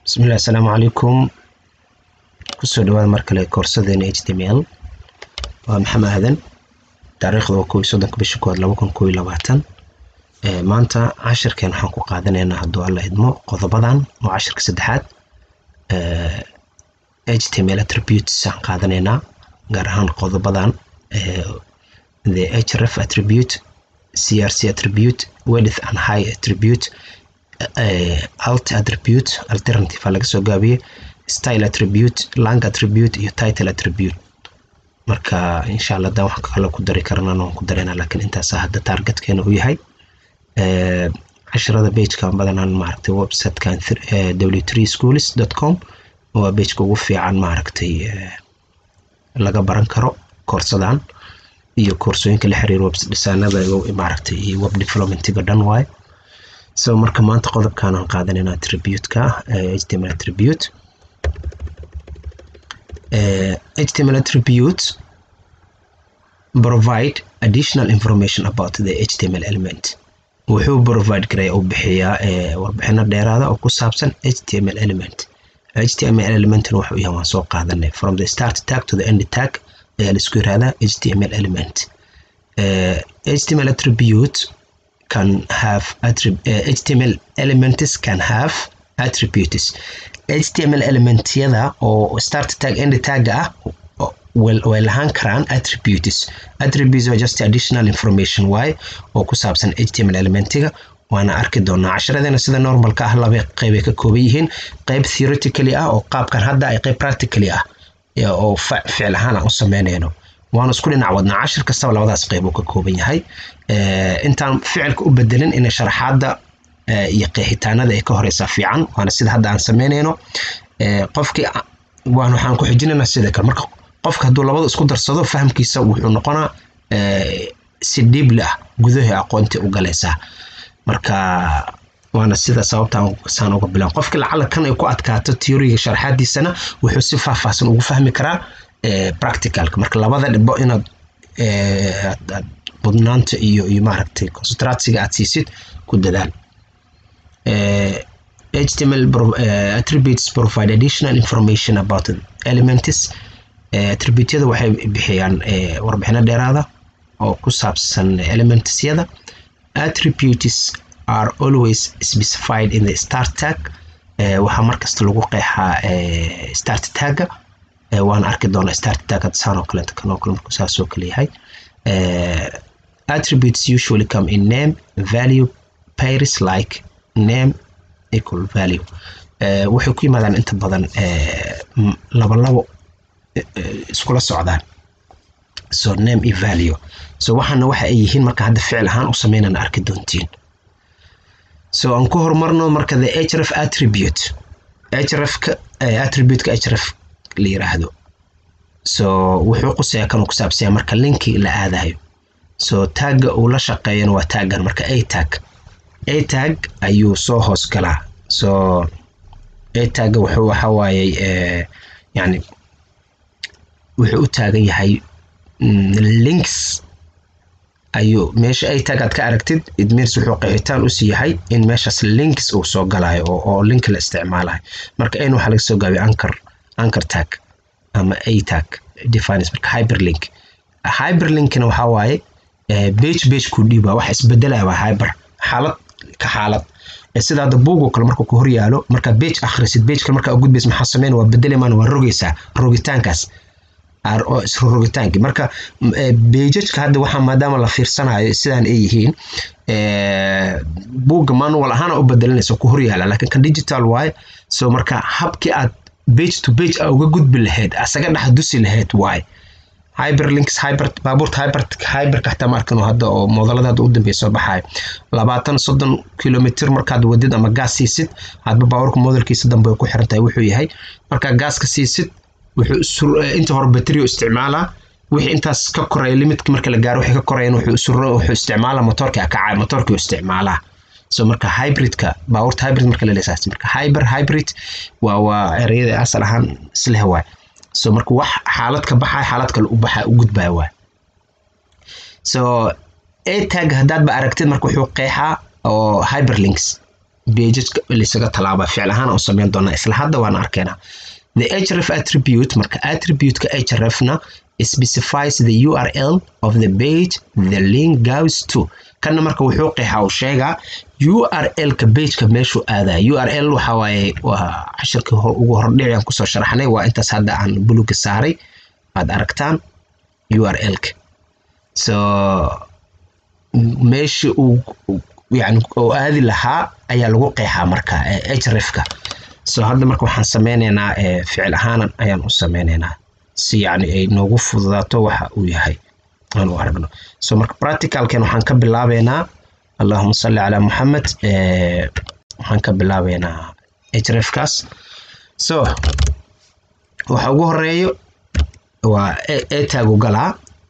bismillahi asalaamu calaykum kusoo dhawaada mar kale koorsadeena h t m l waa maxamed aadan taariikhda waa kow iyo soddonka bisha kowaad laba kun kow iyo labaatan maanta cashirkeen waxaan ku qaadanaynaa hadduu alla idmo qodobadan oo cashirka saddexaad h t m l attributes aan qaadanaynaa gaar ahaan qodobadan the href attribute crc attribute wedith and high attribute uh, alt attribute alternative laga soo gaabiyey style attribute lang attribute iyo title attribute marka insha allah haddaan wax kale ku dari karana waan ku dareynaa laakiin intaasa hadda targetkeena u yahay cashirada pagekan badanaan maaragtay websitekan w three schools dot com waa pageka ugu fiican maaragtay laga baran karo koorsadan iyo koorsooyinka la xiriira web dhisaanada maaragtay iyo web developmentiga dhan waaye so marka maanta qodobkan aan qaadanayna attribute-ka html attribute html attribute provide additional information about the html element wuxuu provide garaya uu bixiyaa warbixino dheeraada oo ku saabsan html element html elementan wuxuu yahay waan soo qaadanay from the start tag to the end tag ayaa laisku yirahdaa html element html attribute can have uh, html elements can have attributes html elementyada oo start tag end tag ah way lahaan karaan attributes attributes are just additional information waaye oo ku saabsan html elementiga waana arki doonaa casharadeena sida normalka ah laba qeybay ka kooban yihiin qeyb theoretically ah oo qaabkan hadda ay qeyb practically ah oo ficil ahaan aan u sameynayno waanu isku dhinac wadnaa cashir kastaba labadaas qeyb uu ka kooban yahay intaan ficilka u bedelin inay sharaxaadda iyo qeexitaanada ay ka horeysaa fiican waana sida hadda aan sameynayno qofkii waan waxaan ku xijinaynaa sida kale marka qofka hadduu labada isku darsado fahamkiisa wuxuu noqonaa si dhiibli ah gudahi aqoontii u galaysaa marka waana sida sababta saan uga bilan qofkii lacala kan ay ku adkaato teoriga sharaxaadiisana wuxuu si faahfaahsan ugu fahmi karaa practicalka marka labada dhibo inaad budnaanta iyo iyo maaragtay concentratiga aad siisid ku dadaal html attributes provide additional information about elements attributyada waxay bixiyaan warbixino dheeraada oo ku saabsan elementsyada attributes are always specified in the start tag waxaa markasta lagu qeexaa start tagga waan arki doonaa start tag saan oo kaleeto kan oo kale markuu saas oo kale yahay attributes usually come in name value pairs like name equal value waxay ku yimaadaan inta badan laba labo iskula socdaan so name iyo value so waxaana waxa ay yihiin marka hadda ficil ahaan u sameynana arki doontiin so aan ku horumarno marka the href attribute hrefka attributeka href la yiraahdo so wuxuu quseeyaa kanuu ku saabsanya marka linki la aadayo so taagga uu la shaqeeyana waa taaggan marka a tag a tag ayuu soo hoos galaa so a tagga wuxuu waxa waaye yani wuxuu u taagan yahay links ayuu meesha a tag aad ka aragtid idmirs wuxuu qeexitaan usii yahay in meeshaas links uu soo galayo oo link la isticmaalayo marka n waxaa laga soo gaabiya anchor anchor tag ama a tag defines marka hyperlink hyperlinkna waxaa waaye page page ku dhiiba wax isbedelaya waa hyper xaalad ka xaalad sida hadda buugoo kale markuu ku horyaalo markaa page akhrisid page kale markaa gudbaysa maxaa sameyn waa bedelemaan waa rogaysaa rogitaankaas isrogitaankii marka bejajka hadda waxaa maadaama la fiirsanayo sidaan ay yihiin buugga manual ahaana u bedelinaysa ku horyaala laakiin kan digital waaye so marka habkii aad page to page a uga gudbi lahayd asaga dhex dusi lahayd waaye hyperlinks hyper baabuurta hyper hyperka xataa ma arkan hadda oo moodalada hadda u dambeeya soo baxayo labaatan soddon kilomitr markaad wadid ama gaas siisid hadba baabuurka modelkiisa dambe ay ku xiran tahay wuxuu yahay markaa gaaska siisid wuxuu inta hore batterio isticmaalaa wixii intaas ka koreeya limitka marka la gaaro wixii ka koreeyan wuxuu suro wuxuu isticmaalaa motorka kacay motorkii isticmaalaa so marka hybridka baabuurta hybrid marka laleesaas marka hyper hybrid waa waa ereyada asal ahaan isleh waay so marka wax xaalad ka baxay xaalad kale u baxa u gudbaya waay so a tag haddaad ba aragtid marka wuxuu qeexaa oo hyperlinks pageska laysaga talaaba ficil ahaan u sameyn doonaa isla hadda waan arkaynaa the href attribute marka attribute-ka hrefna specifies the url of the page the link goes to kanna marka wuxuu qeexaa uu sheegaa url-ka pageka meeshuu aadaa url waxa waaye waa cashirkii ugu hordhici aan kusoo sharaxnay waa intaas hadda aan buluga saaray aad aragtaan url-ka so meeshii uu yani oo aadi lahaa ayaa lagu qeexaa marka hrefka so hadda marka waxaan sameyneynaa ficil ahaanan ayaan u sameyneynaa si yani ay noogu fududaato waxa uu yahay aan u aragno so marka practicalken waxaan ka bilaabeynaa allahuma salli calaa muxamed waxaan ka bilaabeynaa hrefkaas so waxa ugu horeeyo waa etaagu galaa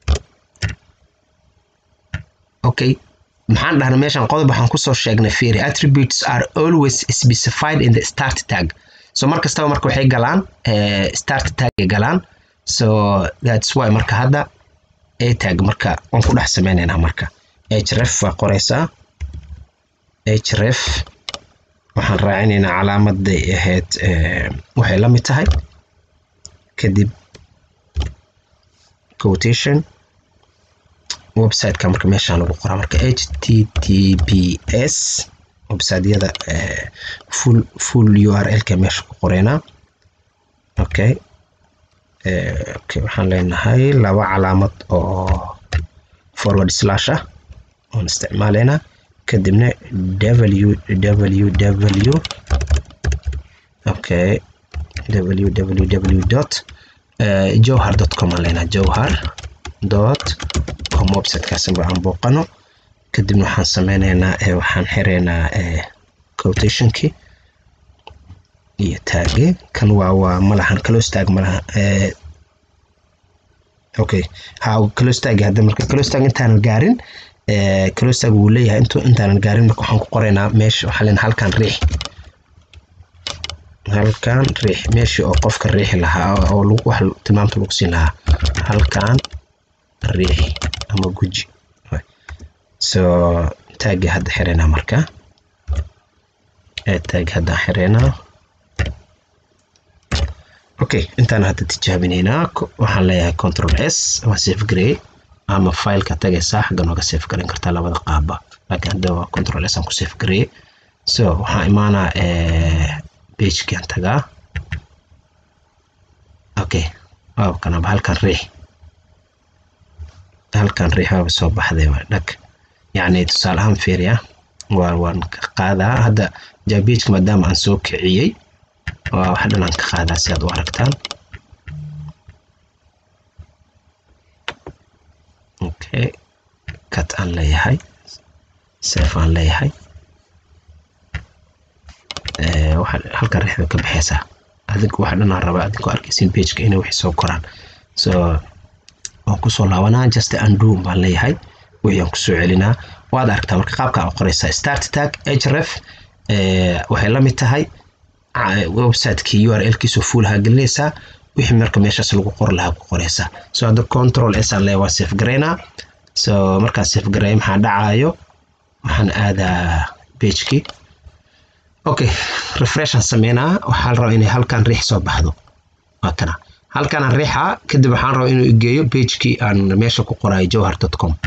okay maxaan dhahnay meeshan qodob waxaan kusoo sheegnay fiiri attributes are always specified in the start tag so mar kastaba marka waxay galaan start tagay galaan so that's why marka hadda a tag marka waan ku dhex sameyneynaa marka href waa qoreysaa href waxaan raacinaynaa calaamaday ahayd waxay la mid tahay kadib quotation websiteka marka meeshaan lagu qoraa marka h t t p s websiteyada full full u r l-ka meesha ku qoreynaa okay okay waxaan leenahay laba calaamad oo forward slash ah oon isticmaaleynaa kadibna w w w okay w w w dot jowhar dot com aan leenahay jowhar dot com websitekaasba aan booqano kadibna waxaan sameyneynaa waxaan xireynaa quotationkii iyo taage kan waa waa malahan close tag malaha okay ha close tag hadda marka close tag intaanan gaarin close tag wuu leeyahay intu intaanan gaarin marka waxaan ku qoraynaa meesha waxaa leenahay halkan riix halkan riix meeshii oo qofka riixi lahaa oo lagu wax tilmaamta lagu siin lahaa halkan riix ama guji so taagi hadda xireynaa marka taagi haddaan xireynaa okay intaan hadda tijaabineynaa waxaan leeyahay control s waa safe grey ama fileka tagaysaa xagga nooga safe garan kartaa labada qaaba laakiin hadda waa control s aan ku safe grey so waxaan imaanaa pagekian tagaa okay waaba kanaba halkan riix halkan riix waaba soo baxday waa dhag yacni tusaale ahaan fiiriya waa waan ka qaadaa hadda jabageka maadaama aan soo kiciyey waa wax dhan aan ka qaadaa si aad u aragtaan okay cut aan leeyahay sef aan leeyahay halkan riixda ka baxeysaa adinku wax dhan aan rabaa adinkoo arkaysin pageka inay wixii soo koraan so waan kusoo laabanaa just undo baan leeyahay wixii aan kusoo celinaa waad aragtaa marka qaabka aa qoreysaa start tag href waxay la mid tahay websitekii u r l-kiisoo fuulahaa gelinaysaa wixii marka meeshaas lagu qor lahaa ku qoreysaa so hadda control s aan leeyahay waa safe gareynaa so markaan safe gareeyo maxaa dhacaayo waxaan aadaa pagekii okay refreshan sameynaa waxaa la rabaa inay halkan riix soo baxdo waa kana halkanaan riixaa kadib waxaan rabaa inuu igeeyo pagekii aan meesha ku qoraayo jowhar dot com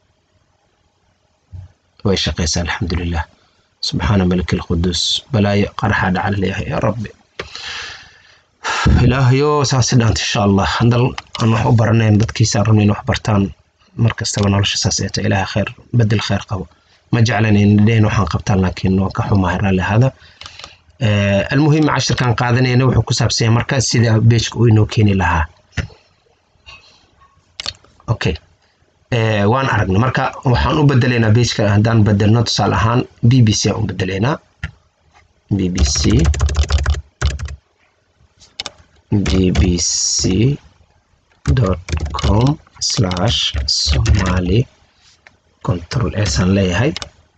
way shaqeysaa alxamdulilah subxaana malik alquduus balaayo qaraxaa dhacal leeyahay yaa rabbi ilaahayo saasi dhaanta insha allah handal aan wax u baranayn dadkiisa rabnayn wax bartaan mar kastaba nolosha saas eeto ilaahay khayr bedel khayr qabo ma jeclan indheen waxaan qabtaan laakiin waan ka xumahay raalli ahada almuhim cashirkan qaadanayna wuxuu ku saabsan yahay marka sida beejka uu inoo keeni lahaa okay waan aragnay marka waxaan u bedeleynaa beejka haddaan bedelno tusaale ahaan b b c aan u bedeleynaa b b c b b c dot com slash somali control s aan leeyahay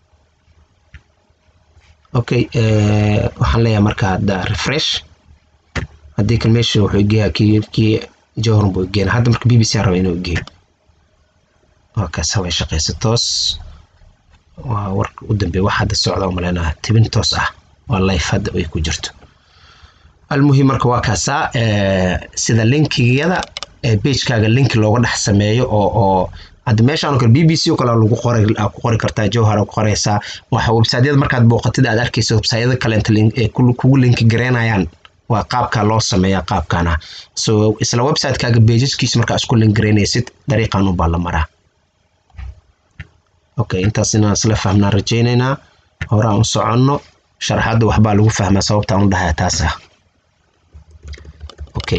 okay waxaan leeyahay marka hadda refresh haddii kan meesha wuxuu igeeyaa kii kii jawharan buu igeena hadda marka b b c aan raba inuu igeeyo waa kaas haway shaqeysa toos waa warka u dambeeya wax hadda socda umaleynaa tibin toos ah waa life hadda ay ku jirto almuhim marka waa kaasaa sida linkiyada pagekaaga link looga dhex sameeyo oo oo hadda meeshaan oo kale b b c oo kale lagu qoray ku qori kartaa jowhar ku qoraysaa waxa websiteyada markaad booqatid aad arkaysa websiteyada kale inta ee kugu linki gareynayaan waa qaabka loo sameeyaa qaabkan ah so isla websitekaaga pageskiisa markaa isku link gareynaysid dariiqan ubaa la maraa okay intaas inaan isla fahmnaa rajaynaynaa hore aan u soconno sharaxadda waxbaa lagu fahmaa sababtaan u dhahaa taas ah okay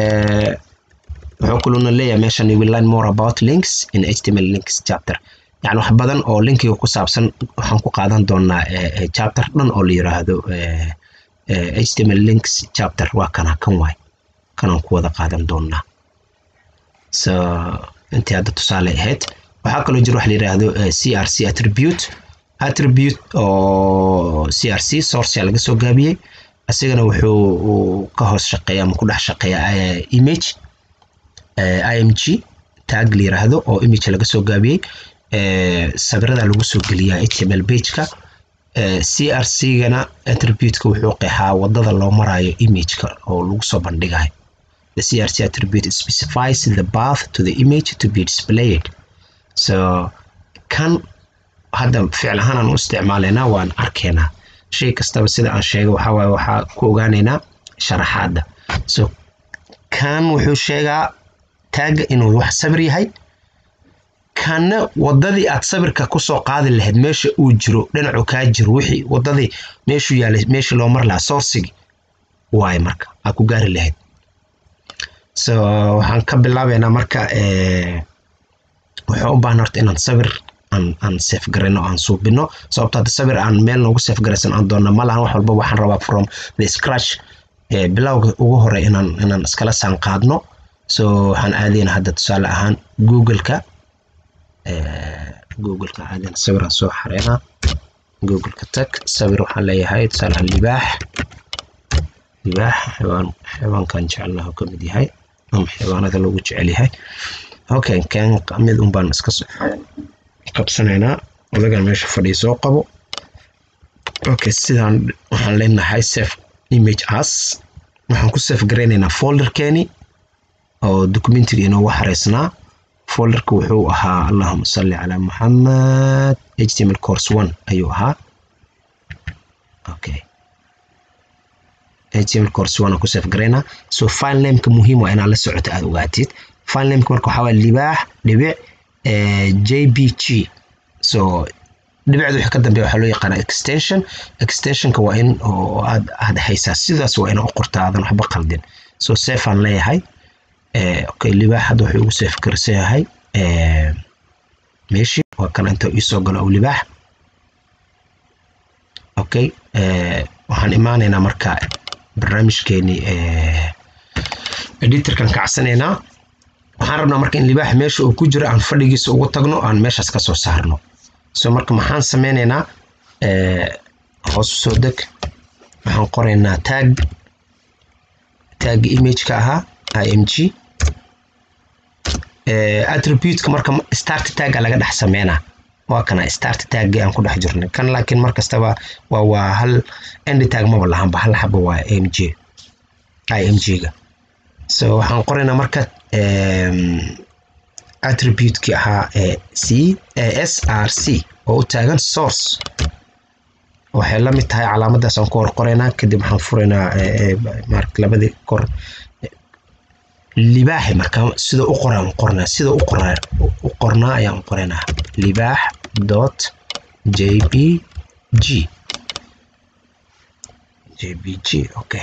wuxuu kaluna leeyahay meeshan you will learn more about links in html links chapter yani wax badan oo linkiga ku saabsan waxaan ku qaadan doonaa chapter dhan oo la yiraahdo html links chapter waa kana kan waay kanaan ku wada qaadan doonaa so intii hadda tusaale ahayd waxaa kaloo jira wax la yiraahdo c r c attribute attribute oo c r c sourcea laga soo gaabiyey asigana wuxuu ka hoos shaqeeya ama ku dhex shaqeeya image img tag la yiraahdo oo image laga soo gaabiyey sawirada lagu soo geliyaa html pageka c r c gana attributeka wuxuu qeexaa wadada loo marayo imageka oo lagu soo bandhigayo the c r c attribute specifies the path to the image to be displayed so kan hadda ficil ahaan aan u isticmaalaynaa waan arkaynaa shay kastaba sida aan sheegay waxaa waaye waxaa ku ogaaneynaa sharaxaadda so kan wuxuu sheegaa taaga inuu wax sabir yahay kanna wadadii aad sabirka kusoo qaadi lahayd meesha uu jiro dhinacu kaa jiro wixii wadadii meeshuu yaalay meeshii loo mar lahaa sourcigi waaye marka aad ku gaari lahayd so waxaan ka bilaabaynaa marka waxaan u baahan horta inaan sabir aan aan safe garayno aan suubino sababto hadda sabir aan meel noogu safe garaysan aan doonna ma lahan wax walba waxaan rabaa from the scratch bilowga ugu hore inaan inaan iskala saan qaadno so waxaan aadayna hadda tusaale ahaan googleka googleka aadayna sawiraan soo xareynaa googleka tag sawir waxaan leeyahay tusaale ahaan libaax libaax xewaan xewaankan jecelnaha ka mid yahay ama xewaanada lagu jecel yahay okay kan mid un baan iska qabsanaynaa odagan meesha fadhiya soo qabo okay sidaan waxaan leenahay safe image as waxaan ku safe garaynaynaa folderkeeni oo documentiga inoogu xareysnaa folderka wuxuu ahaa allahuma salli calaa muxamed html course one ayuu ahaa okay html course one aan ku safe garaynaa so file nameka muhiim waa inaad la socoto aada ogaatid file nameka marka waxaa waaya libaax dhibic jpg so dhibicda wixii ka dambeeya waxaa loo yaqaanaa extension extensionka waa in oo aad aad haysaa sidaas waa ina u qortaa aadan waxba qaldin so safe aan leeyahay okay libaax hadda wuxuu ugu safe garsan yahay meeshii waa kan inta iisoo galo oo libaax okay waxaan imaanaynaa marka barnaamijkeeni editorkan kacsanaynaa waxaan rabnaa marka in libaax meesha uu ku jiro aan fadhigiisa ugu tagno aan meeshaas ka soo saarno so marka maxaan sameynaynaa hoos soo deg waxaan qoraynaa tag tag imageka ahaa img attributeka marka start tagga laga dhex sameynaa waa kana start taggi aan ku dhex jirnay kan laakiin mar kastaba waa waa hal end tag maba lahanba hal xaba waa img img-ga so waxaan qoraynaa marka attributekii ahaa c s r c oo u taagan source waxay la mid tahay calaamadaas aan ku hor qoraynaa kadib waxaan furaynaa labadii kor libaaxi marka sida u qoraan qornaa sida u qornaa u qornaa ayaan qoraynaa libaax dot jpg jpg okay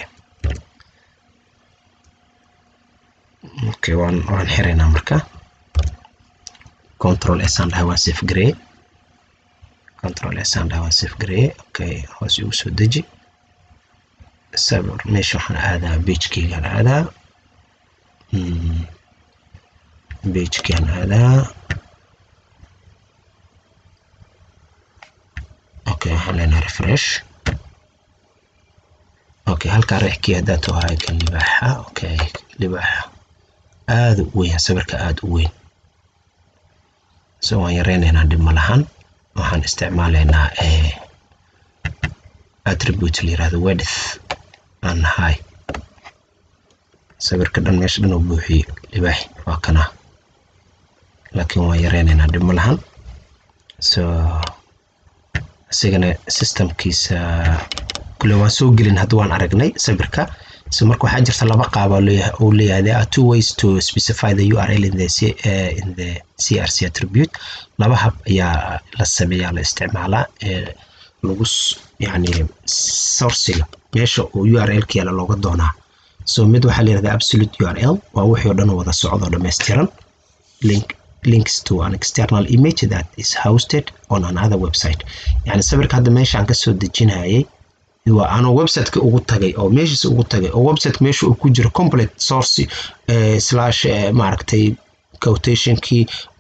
okay waan waan xiraynaa marka control s aan dhahay waan safe gareye control s aan dhahay waan safe gareye okay hoos igu soo deji sabir meesha waxaan aadaa pagekeygaan aadaa pagekeygaan aadaa okay waxaan leenahay refresh okay halkaa reexkii haddaa tuhaay kan libaaxa okay libaaxa aada u weyn sawirka aada u weyn so waan yareynaynaa dhib ma lahan waxaan isticmaalaynaa attribute la yirahdo width and high sawirka dhan meesha dhan uu buuxiyey libaax waa kana laakiin waan yareynaynaa dhib ma lahan so isigana systemkiisa kule waan soo gelin hadda waan aragnay sawirka so marka waxaa jirta laba qaab uu leeyahay there are two ways to specify the url in the, uh, in the crc attribute laba hab ayaa la sameeyaa la isticmaalaa ee lagu yani sourciga meesha uu url ka yaala looga doonaa so mid waxaa la yirahdaa absolute url waa wixii oo dhan wada socdo dhammaystiran link links to an external image that is hosted on another website yani sawirka hadda meeshaan kasoo dejinayay waa anuu websiteka ugu tagay oo meeshiisa ugu tagay oo website meesha uu ku jiro complete source uh, slash uh, maaragtay quotationkii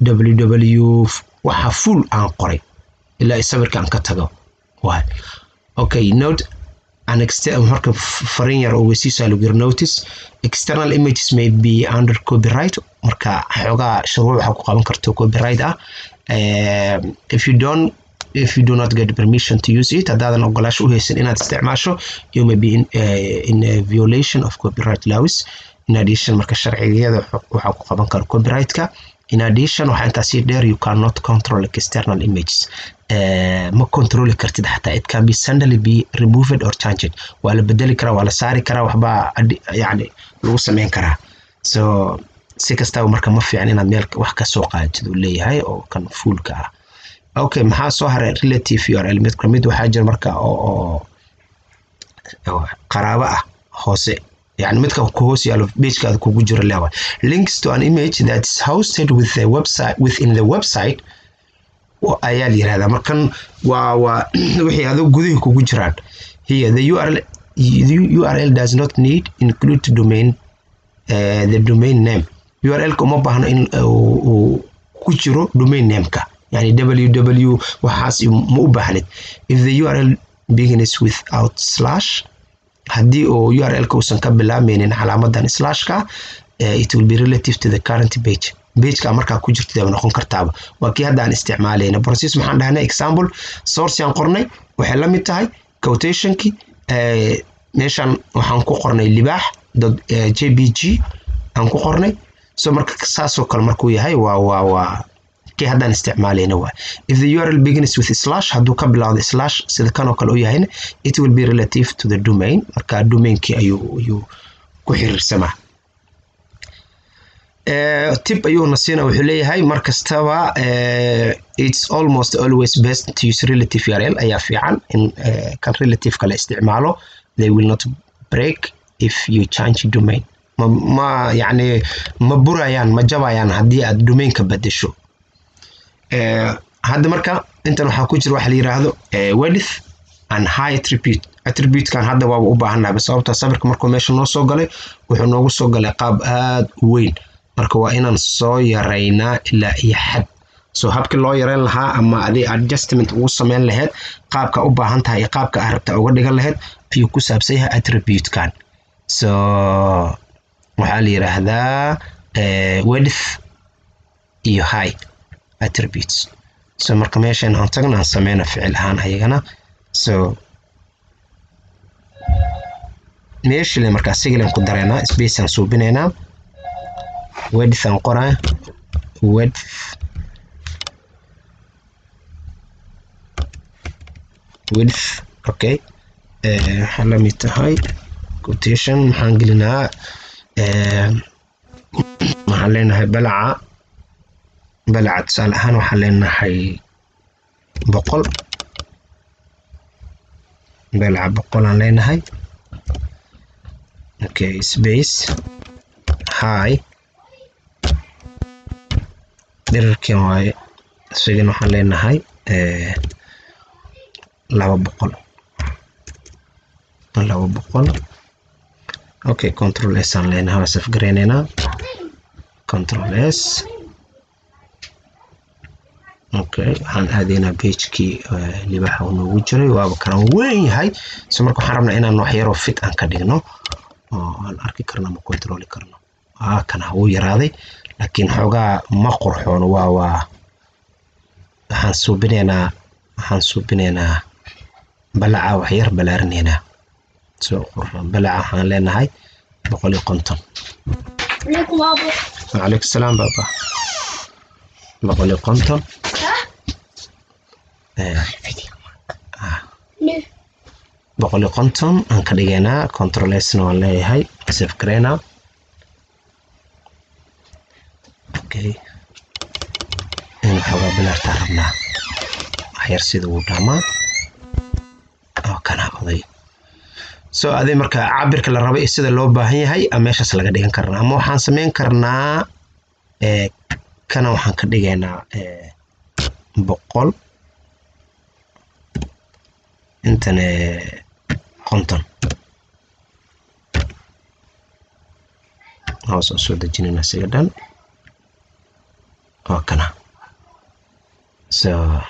ww waxa full aan qoray ilaa sawirka aan ka tago waay okay note an marka farin yar oo weysiisa lagu yiri notice external images may be under copyright marka xoogaa shuruuc waxaa ku qaban karto copyright ah uh, if you don't if you do not get permission to use it haddaadan ogolaasho u haysan inaad isticmaasho you may be in, uh, in a violation of copyright laws in addition marka sharciyada waxaa ku qaban kara copyrightka in addition waxaa intaasii dheer you cannot control external images uh, ma controli kartid xataa it can be suddenly be removed or changed waa la bedeli karaa waa la saari karaa waxbaa yani lagu sameyn karaa so si kastaba marka ma fiican inaad meel wax ka soo qaadatid uu leeyahay oo kan fuulka ah okay maxaa soo haray relative url mid kamid waxaa jira marka oo qaraabo ah hoose yani midka ku hoos yaalo pagekaada kugu jiro lewa links to an image that is hosted with the website within the website ayaa la yirahdaa markan waa waa wixii adoo gudihii kugu jiraan here the url the url does not need include domain uh, the domain name url-ka uma baahno in uu ku jiro domain nameka يعني www waxaas ma u baahnid if the url begins without slash haddii oo url-ka uusan ka bilaabmaynin calaamadan slashka uh, it will be relative to the current page pageka markaa ku jirtid ay noqon kartaaba waa kii hadda aan isticmaalayna process maxaan dhahnay example source aan qornay waxay la mid tahay quotationki uh, meeshan waxaan ku qornay libaax jpg aan ku qornay so marka saasoo kale markuu yahay waa waa waa kii haddaan isticmaalayna waa if the url begins with slash hadduu ka bilowdo slash sida kanoo kale u yahayna it will be relative to the domain marka domainkii ayuu ayuu ku xiriirsamaa tip ayuuna siina wuxuu leeyahay mar kastaba it's almost always best to use relative url ayaa fiican in kan relative kale isticmaalo they will not break if you change domain ma ma yacni ma burayaan ma jabayaan haddii aad domainka bedesho hadda marka intan waxaa ku jira waxa la yiraahdo wedith and high attribute attributekan hadda waaba u baahannahay sababta sawirka markuu meesha noo soo galay wuxuu noogu soo galay qaab aad u weyn marka waa inaan soo yaraynaa ilaa iyo xad so habkii loo yareyn lahaa ama adi adjustment ugu sameyn lahayd qaabka u baahan tahay iyo qaabka aad rabta uga dhigan lahayd ayuu ku saabsan yahay attributekan so waxaa la yiraahdaa wedith iyo high attributes so marka meeshan aan tagna aan sameyna ficil ahaan ayagana so meeshile markaa sigilan ku dareynaa space aan suubinaynaa wedth aan qoraa wedth width okay waxaa la mid tahay quotation maxaan gelinaa waxaan leenahay balaca balaca tusaale ahaan waxaan leenahay boqol balaca boqol aan leenahay okay space high dherarkan waaye isagana waxaan leenahay laba boqol laba boqol okay control s aan leenahay waa safgareyneynaa control s okay waxaan aadaynaa pagekii libaxa uu noogu jiray waaba kana weyn yahay so marka waxaan rabnaa inaan wax yaroo fit aan ka dhigno oo aan arki karno ma controli karno aa kana wuu yaraaday laakiin xoogaa ma qurxoono waa waa waxaan suubinaynaa waxaan suubinaynaa balaca waxyar ballaarinaynaa soo balaca waxaan leenahay boqol iyo konton عليكم أبو wacalaykum salaam baaba boqol iyo konton Eh, ah, ليه boqol iyo konton aan ka dhigaynaa controlesna waan leeyahay save gareynaa okay in waxoogaa bilaartaa rabnaa waxyar sida uu dhaamaa oo kana oday so adi marka cabirka la rabo iyo sida loo baahan yahay a meeshaas laga dhigan karnaa ama waxaan sameyn karnaa eh, kana waxaan ka dhigaynaa eh, boqol intan eh, konton hoos oo soo dejinayna siga dhan oo kana so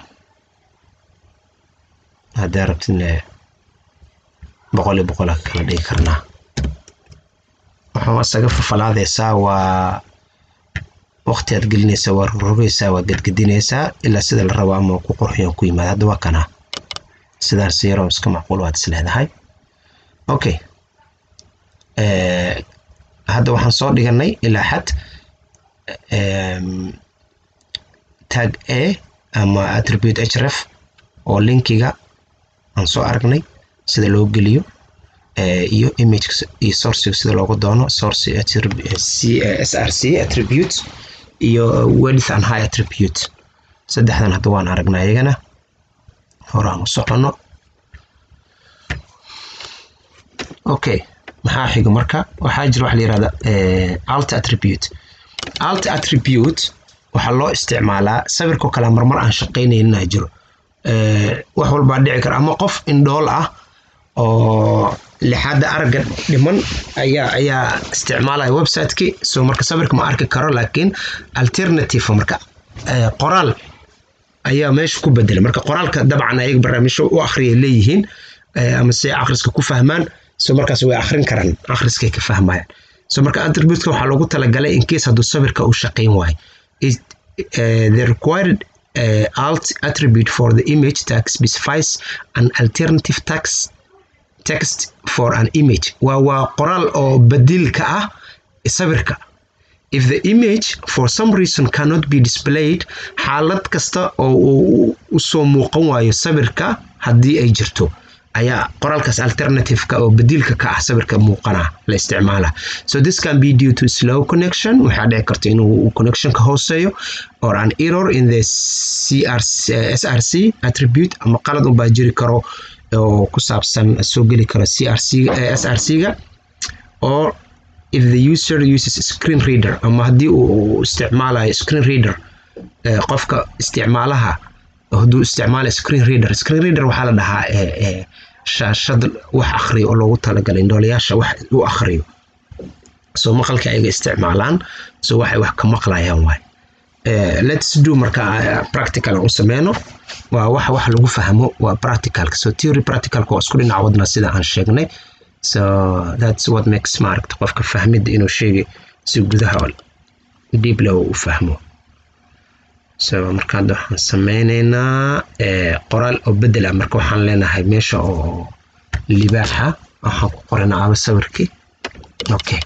haddaa rabtidne boqol iyo boqol aa kala dhigi karnaa waxaa isaga fafalaadaysaa waa waqti aad gelinaysaa waa rogrogaysaa waa gedgedinaysaa ilaa sida la rabo ama ku qurxiyan ku yimaada hadda waa kana sidaas yaroo iska macquul waad is leedahay okay Eh, hadda waxaan soo dhiganay ilaa xad em, tag a ama attribute href oo linkiga aan soo aragnay sida loo geliyo eh, iyo image iyo sourciga sida loogu doono source attrib- eh, C- eh, src attribute iyo width and high attribute saddexdan hadda waan aragnaa iyagana horaan u socono okay maxaa xiga marka waxaa jira waxa la yihahda eh, alt attribute alt attribute waxaa loo isticmaalaa sawirkoo kale marmar aan shaqaynaynin aa jiro Eh, wax walbaa dhici kara ama qof indhool ah oo lixaadda aragga dhiman ayaa ayaa isticmaalaya website-ki so marka sawirka ma arki karo laakiin alternative marka eh, qoraal ayaa meesha ku bedelay marka qoraalka dabcan ayaga barnaamijyo u akhriya leeyihiin eh, ama si ay akhriska ku fahmaan so markaas way akhrin karaan akhriskay ka fahmayaan so marka attributeka waxaa loogu talagalay in case hadduu sawirka uu shaqayn waayo It, eh, the required uh, alt attribute for the image tag specifies an alternative text text for an image waa waa qoraal oo badilka ah sawirka if the image for some reason cannot be displayed xaalad kasta oo uu usoo muuqan waayo sawirka haddii ay jirto ayaa qoraalkaas alternative-ka oo bedilka ka ah sawirka muuqana la isticmaala so this can be due to slow connection waxaa dhici karta inuu connectionka hooseeyo or an error in the CRC, eh, src attribute ama qalad unbaa jiri karo oo ku saabsan soo geli karo crc eh, src-ga or if the user uses screen reader ama haddii uu uu isticmaalayo screen reader eh, qofka isticmaalaha hadduu isticmaalayo screen reader screen reader waxaa la dhahaa eh, eh, shaashad wax akhriyo oo loogu talagalay indhoolayaasha wax u akhriyo so maqalka ayaga isticmaalaan so waxay wax ka maqlayaan waay Eh, let's do marka eh, practical aan u sameyno waa wax wax lagu fahmo waa practicalka so theory practicalka waa isku dhinac wadna sida aan sheegnay so that's what makes maaragta qofka fahmidda inuu sheegay si gudaha deep leh u fahmo so marka hadda waxaan sameyneynaa eh, qoraal oo bedela marka waxaan leenahay meesha oo libaaxa waxaan ku qoranaa aba sawirkii okay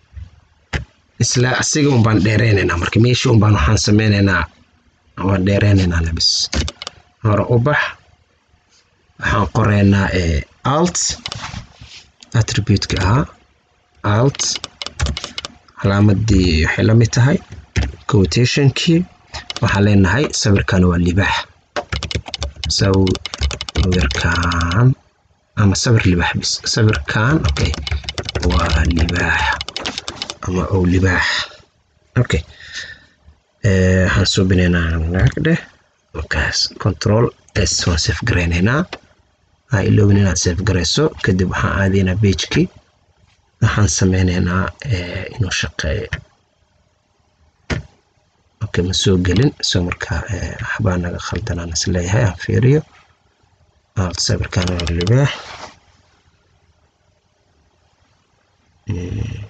isla asiga un baan dheereyneynaa marka meeshii un baan waxaan sameyneynaa waan dheereyneynaa labis hore u bax waxaan qoreynaa eh, alt attribute-ka ahaa alt calaamadii waxay la mid tahay quotationkii waxaan leenahay sawirkan waa libaax sawirkan ama sawir libaax bis sawirkan okay waa libaax ama ow libaax okay Eh, waxaan suubinaynaa naagdheh markaas control s waan save garaynaynaa ha iloobin inaad save garayso kadib waxaan aadaynaa pagekii waxaan sameynaynaa eh, inuu shaqeeyo okay ma soo gelin so marka eh, waxbaa naga khaldanaan is leeyahay aan fiiriyo alt sawirkan waa libaax Mm,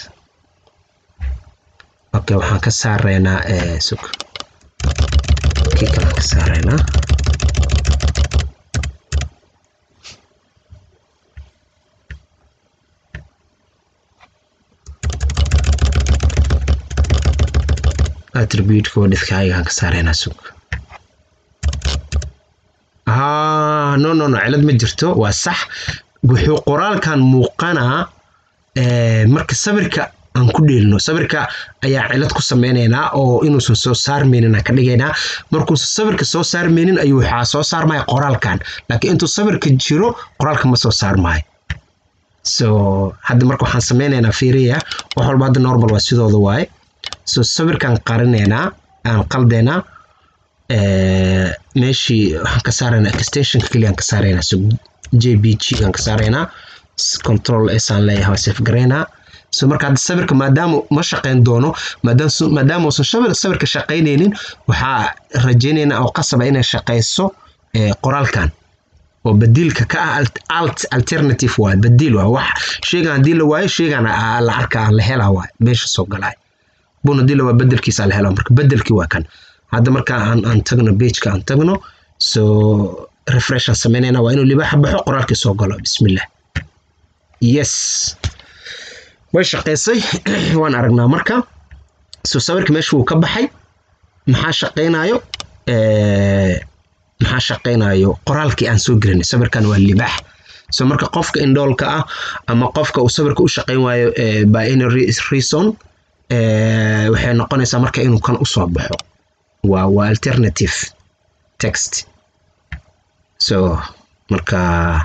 okay waxaan ka saareynaa eh, sug kii kalaan ka saareynaa attribute-ka wadhidkaagaan ka saareynaa sug ah no no no cilad ma jirto waa sax wuxuu qoraalkan muuqanaa marka sawirka aan ku dheelino sawirka ayaa cilad ku sameynaynaa oo inuusan soo saarmaynin aan ka dhigaynaa markuusan sawirka soo saarmaynin ayuu waxaa soo saarmaya qoraalkan laakiin intuu sawirka jiro qoraalka ma soo saarmayo so hadda marka waxaan sameynaynaa fiiriya wax walba hadda normal waa sidooda waaye so sawirkaan qarinaynaa aan qaldeynaa meeshii waxaan ka saaraynaa extensionka keliya aan ka saaraynaa so j b g aan ka saaraynaa control s aan leeyahay waa safe garaynaa so marka hadda sawirka maadaama ma shaqayn doono maadaama uusan sawirka shaqaynaynin waxaa rajaynaynaa oo qasaba inay shaqayso qoraalkan oo badiilka ka ah alt alternative waay badiil waay wax sheygan haddii la waayo sheygan la arkaa la helaa waay meesha soo galaay bun haddii la waayo bedelkiisa la helaa marka bedelkii waa kan hadda marka aan aan tagno pageka aan tagno so refresh aan samaynayna waa inuu libaaxa baxo qoraalkii soo galo bismillah yes way shaqaysay waan aragnaa marka so sawirka meesha wuu ka baxay maxaa shaqaynayo maxaa shaqaynayo qoraalkii aan soo gelinay sawirkan waa libaax so marka qofka indhoolka ah ama qofka uu sawirka u shaqayn waayo by any reason waxay noqonaysaa marka inuu kan usoo baxo waa waa alternative text so marka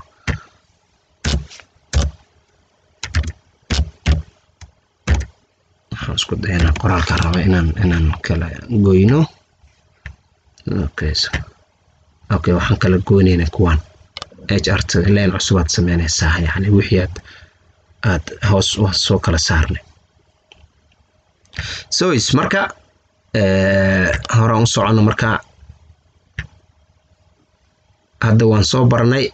waxaan isku dayanaa qoraalka raba inaan inaan kala goyno okay so okay waxaan kala goynaynaa kuwan hr leen cusubaad sameynaysaa yani wixii aad aad hoos soo kala saarnay so is marka horaan u socono marka hadda waan soo baranay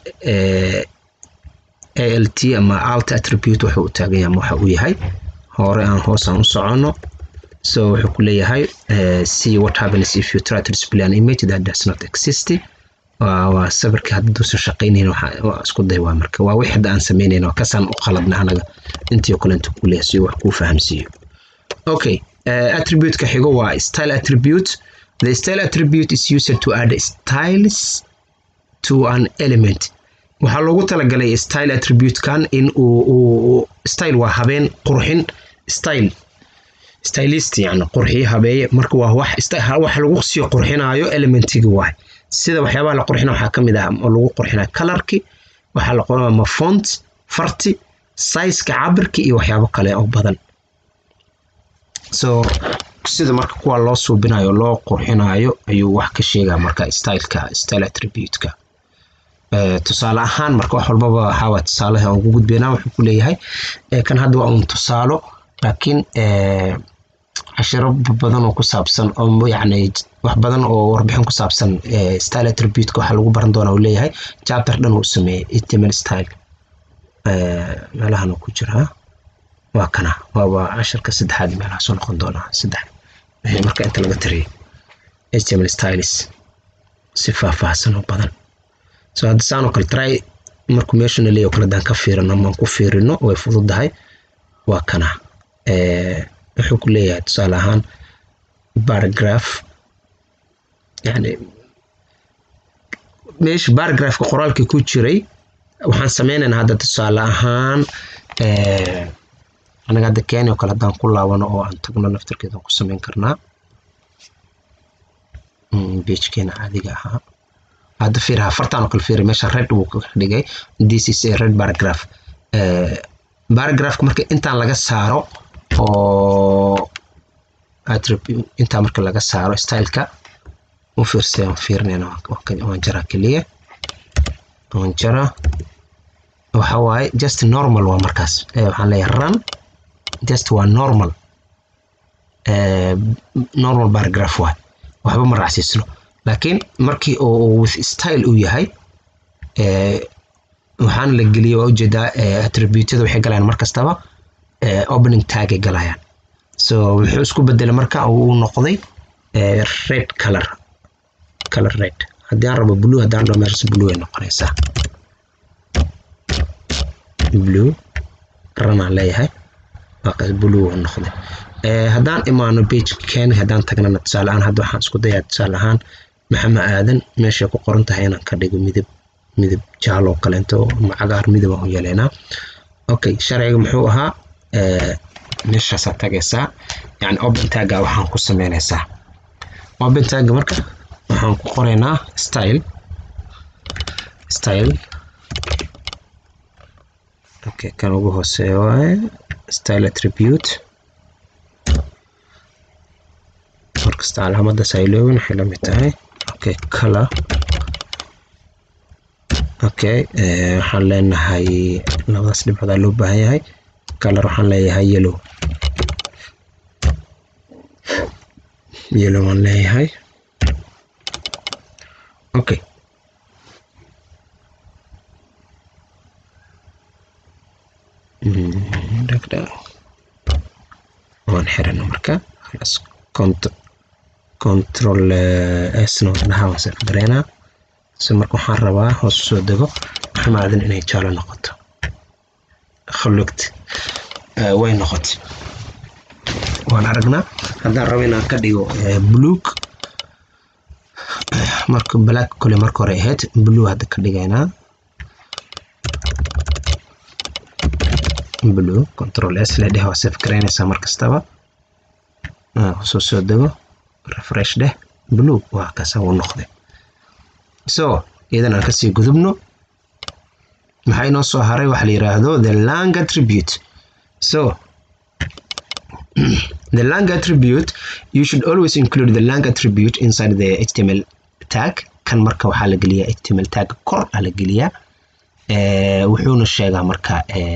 alt ama alt attribute wuxuu u taagan yahay waxa uu yahay hore aan hoos aan u socono so wuxuu ku leeyahay see what happens if you try to display an image that does not exist waa sawirka hadduusan shaqaynayn waa isku day waa marka waa wix hadda aan samaynayn waa kasaan u qaladna anaga intii oo kale intuu ku leeyahay si wax kuu fahamsiiyo okay uh, attribute-ka xigo waa style attribute the style attribute is used to add styles to an element waxaa loogu talagalay style attribute-kan in uu style waa habeen qurxin style stylist yani qurxiye habeeye marka waa wax wax lagu sii qurxinayo elementiga waay sida waxyaabaha la qurxina waxaa ka mid ah oo lagu qurxinayo colorki waxaa la qoraa ma font farti sizeka cabirki iyo waxyaabo kale oo badan so sida marka kuwa loo suubinayo loo qurxinayo ayuu wax ka sheegaa marka styleka style attribute-ka tusaale ahaan marka wax walbaba waxaa tusaalaha aan ugu gudbeynaa wuxuu ku leeyahay kan hadda waa un tusaalo laakiin cashiro badan oo ku saabsan oo yacni wax badan oo warbixin ku saabsan style attribute-ka waxaa lagu baran doonaa uu leeyahay chapter dhan uu sameeyey html style meelahan uu ku jiraa waa kana waaba cashirka saddexaad meelaha soo noqon doonaa saddex wixii marka inta laga tariyay html styles si faahfaahsan oo badan so hadda saan oo kale try markuu meeshuna leeyahay kale haddaan ka fiirino amaan ku fiirino way fududahay waa kana wuxuu ku leeyahay tusaale ahaan paragraph yani meesha paragraphka qoraalkii ku jiray waxaan sameynaynaa hadda tusaale ahaan anaga hadda kenya oo kale haddaan ku laabano oo aan tagno naftarkeedaan ku sameyn karnaa beejkeena caadiga ahaa hadda fiir afartan oo kale fiir meesha red buu ka dhigay this is a red paragraph paragraphka marka intaan laga saaro oo intaa marka laga saaro styleka u fiirsay aan fiirinayna waan jaraa keliya waan jaraa waxa waaye just normal waa markaas waxaan leeyahay run just waa normal normal paragraph waay waxba ma raacsiisno laakiin markii uu with style uu yahay waxaana la geliyay waa ujeedaa attributyada waxay galayaan mar kastaba opening tagay galayaan so wuxuu isku bedelay marka uu noqday red color color red haddii aan rabo blue haddaan rabo meeshaas blue ay noqonaysaa blue ranaan leeyahay waakaas blue uu noqday haddaan imaano page keeni haddaan tagnana tusaale ahaan hadda waxaan isku dayaa tusaale ahaan maxama aadan meeshay ku qoran tahay inaan ka dhigo midab midab jaalo kaleento ama cagaar midab aan u yeeleynaa okay sharciga muxuu ahaa meeshaasaa tagaysaa yani open tagga waxaan ku sameynaysaa open tagga marka waxaan ku qoraynaa style style okay kan ugu hooseeya waaye style attribute markasta calaamadaas ay leeyihiin waxay la mid tahay okay color okay waxaan leenahay labadaas dhibcood loo baahan yahay color waxaan leeyahay yellow yellow waan leeyahay okay waan xirana marka خلاص control sna wadnaha waan sef gareynaa si marka waxaan rabaa hoos usoo dego maxamaadan inay jaalo noqoto khulugt way noqotay waan aragnaa haddaan rabo inaan ka dhigo buluug marka black kole marka hore ahayd blue hadda ka dhigaynaa blue control s le dheh waa sef garaynaysaa mar kastaba soo soo dego refresh dheh blue waa kaasa uu noqday so iyadan aan kasii gudubno maxaa inoo soo haray waxa la yiraahdo the lang attribute so the lang attribute you should always include the lang attribute inside the html tag kan marka waxaa la geliyaa html tag kor aa la geliyaa wuxuuna sheegaa marka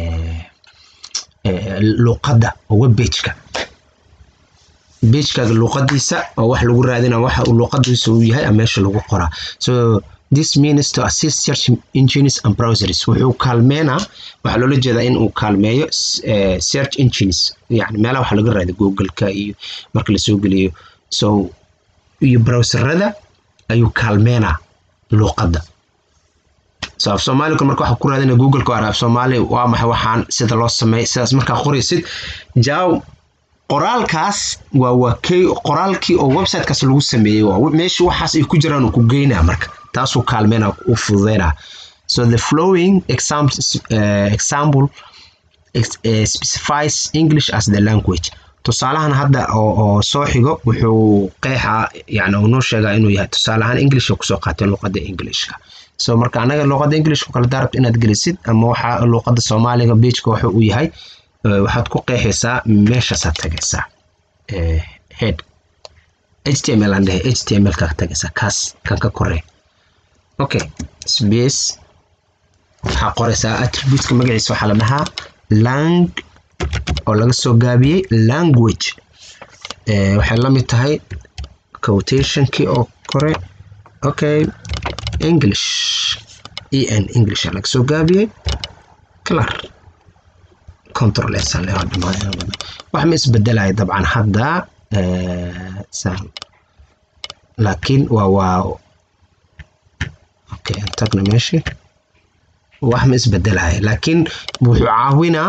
luqadda oo web pageka pagekaaga luqadiisa oo wax lagu raadina waxa uu luqadiisa uu yahay ama meesha lagu qoraa so this means to assist search engines and browsers wuxuu kaalmeynaa waxaa loola jeedaa in uu kaalmeeyo search engines yani meelaha waxa laga raadiyo google-ka iyo marka lasoo geliyo so iyo browserada ayuu kaalmeynaa luqadda so af soomaaliga marka waxa ku raadina google-ka waa af soomaali waa maxay waxaan sida loo sameey sidaas markaa qoraysid jaaw qoraalkaas waa waa kay qoraalkii oo websitekaas lagu sameeyey waa meeshii waxaas ay ku jiraan uu ku geynaa marka taasuu kaalmeynaa u fududeynaa so the flowing example, uh, example uh, specifies english as the language tusaalahan hadda oo soo xigo wuxuu qeexaa yani uu noo sheegaa inuu yahay tusaale ahaan english kusoo qaateen luqadda englishka so marka anaga luqadda englishka kale daarabta inaad gelisid ama waxa luqadda soomaaliga beijka waxa uu yahay waxaad ku qeexaysaa meeshaasaad tagaysaa head html aan dhahay html kaa tagaysaa kaas kan ka korey okay space waxaa qoraysaa attributeka magaciisa waxaa la dhahaa lang oo laga soo gaabiyey language waxay la mid tahay quotationkii oo kore okay english en english laga soo gaabiyey clar control s wax ma isbedelaya dabcan hadda laakiin waa waa okay tagna meeshii wax ma isbedelaya laakiin wuxuu caawinaa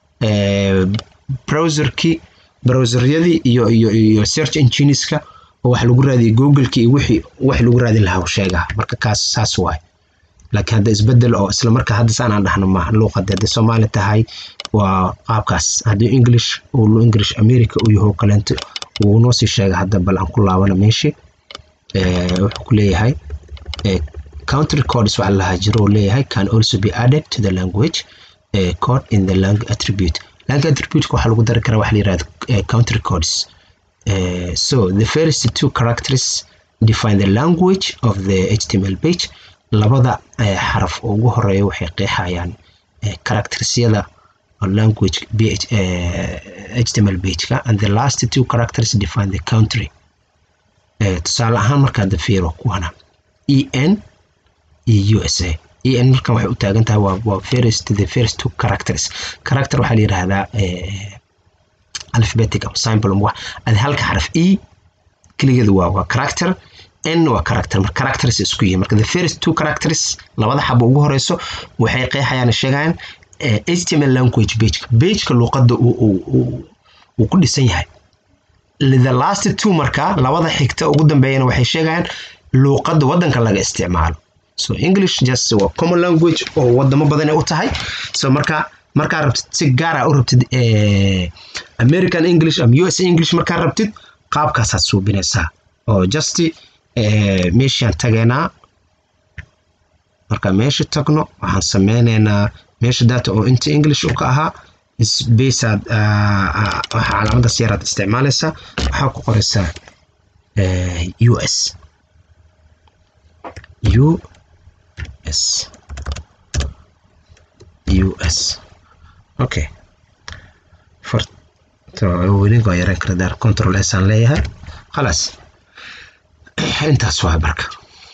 browserkii browseryadii iyo iyo iyo search engineska oo wax lagu raadiyay google-ki iyo wixii wax lagu raadin lahaa sheegaa marka kaas saas waay laakiin hadda isbedel oo isla markaa hadda saan aan dhahno maaha luuqada hadday soomaali tahay waa qaabkaas haddii english uu english america uu yaho kaleento wuu noo sii sheega hadda bal aan ku laabana meeshii wuxuu ku leeyahay country codes waxa lahaa jiro uu leeyahay can also be added to the language uh, code in the lang attribute lang attribute waxaa lagu dari karaa waxa la yirahdo uh, country codes uh, so the first two characters define the language of the html page labada xaraf ugu horeeya waxay qeexayaan charactersyada language ph, html pageka and the last two characters define the country tusaale ahaan markaad fiiro kuwana en iyo usa en markan waxay u taagan tahay waa waa first the first two characters character waxaa la yidhaahdaa alphabetic ama symbol wax ad halka xaraf e keligeedu waa waa character n waa character marka characters isku yihiin marka the first two characters labada xabo ugu horeyso waxay qeexayaan sheegayaan eh, html language pageka pageka luuqadda uu uu- uu- uu ku dhisan yahay the last two marka labada xigta ugu dambeeyana waxay sheegayaan luuqadda waddanka laga isticmaalo so english just waa common language oo wadamo badanay u tahay so marka markaa rabtid si gaara u rabtid eh, american english ama us english markaa rabtid qaabkaasaad suubinaysaa oo just eh, meeshaan tageynaa marka meesha tagno waxaan sameyneynaa meesha data oo inta english u ka ahaa spaceaad waxa calaamadaas yaraad isticmaalaysaa waxaa ku qoraysaa eh, us us us okay farta weliga yaran kara daar control s aan leeyahay khalaas intaas waa marka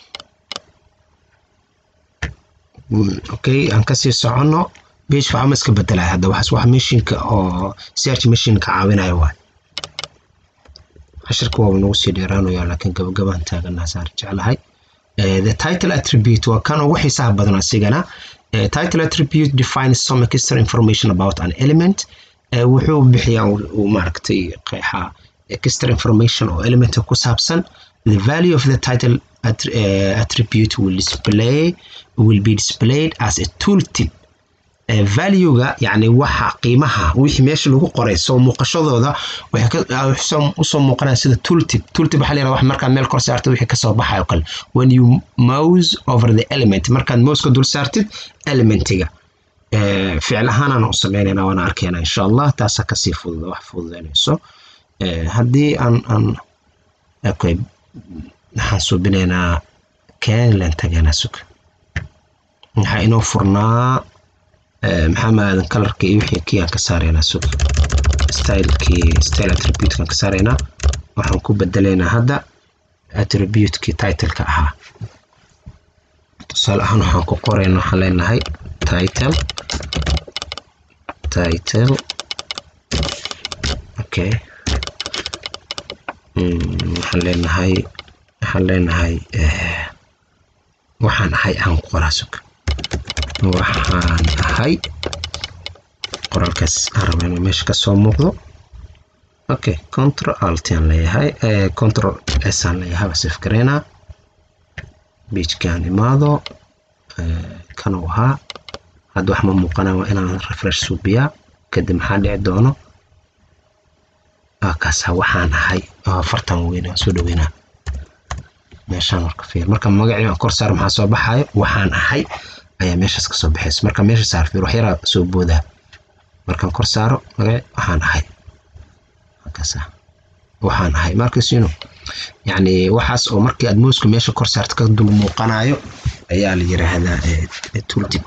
Mm, okay aan kasii soconno page waxaa ma iska bedelaya hadda waxaas wax mashinka oo search machine ka caawinaya waay cashirka waa nagu sii dheeraanaya laakiin gabagabaan taaganaa saan jeclahay Eh, the title attribute waa kan ugu xiisaha badan asigana Eh, title attribute defines some extra information about an element Eh, wuxuu bixiyaa uu- uu maaragtay qeexaa extra information oo elementa ku saabsan the value of the title att- eh, attribute will display will be displayed as a tooltip Eh, value-ga yani waxa qiimaha wixii meesha lagu qoray soo muuqashadooda waxay ka- ah, soo- usoo muuqanaya sida tooltip tooltip waxaa la yidhahdaa wax markaad meel kor saartid wixii kasoo baxayo kale when you mouse over the element markaad mouseka dul saartid elementiga Eh, ficil ahaanaan u sameynayna waana arkayna insha allah taasaa kasii fudud wax fududeynayso Eh, haddii aan aan okay waxaan suubinaynaa kenlan tagaynaa suga waxaa inoo furnaa eh, maxamed aadan kalarka iyo wixii kii aan ka saaraynaa suga stylekii style attributekaan ka saaraynaa waxaan ku bedelaynaa hadda attributekii titleka ahaa tusaale ahaan waxaan ku qoraynaa waxaan leenahay title title okay Mm, waxaan leenahay waxaan leenahay eh, waxaan ahay aan ku qoraa suga waxaan ahay qoraalkaas aan raba inuu meesha kasoo muuqdo okay control alt aan leeyahay eh, control s aan leeyahay waa save gareynaa pagkaan imaado eh, kanuu ahaa hadda wax ma muuqana waa inaan refresh suubiyaa kadib maxaa dhici doono kaasa waxaan ahay oo afartan weyn aan soo dhaweynaa meeshaan marka fiir marka magacii aan kor saar maxaa soo baxayo waxaan ahay ayaa meeshaas kasoo baxaysa marka meesha saar fiir wax yaraa soo boodaa markaan kor saaro magaci waxaan ahay kaasa waxaan ahay markasino yacni waxaas oo markii aad muuska meesha kor saarto ka dul muuqanayo ayaa la yiraahdaa eh, tooltip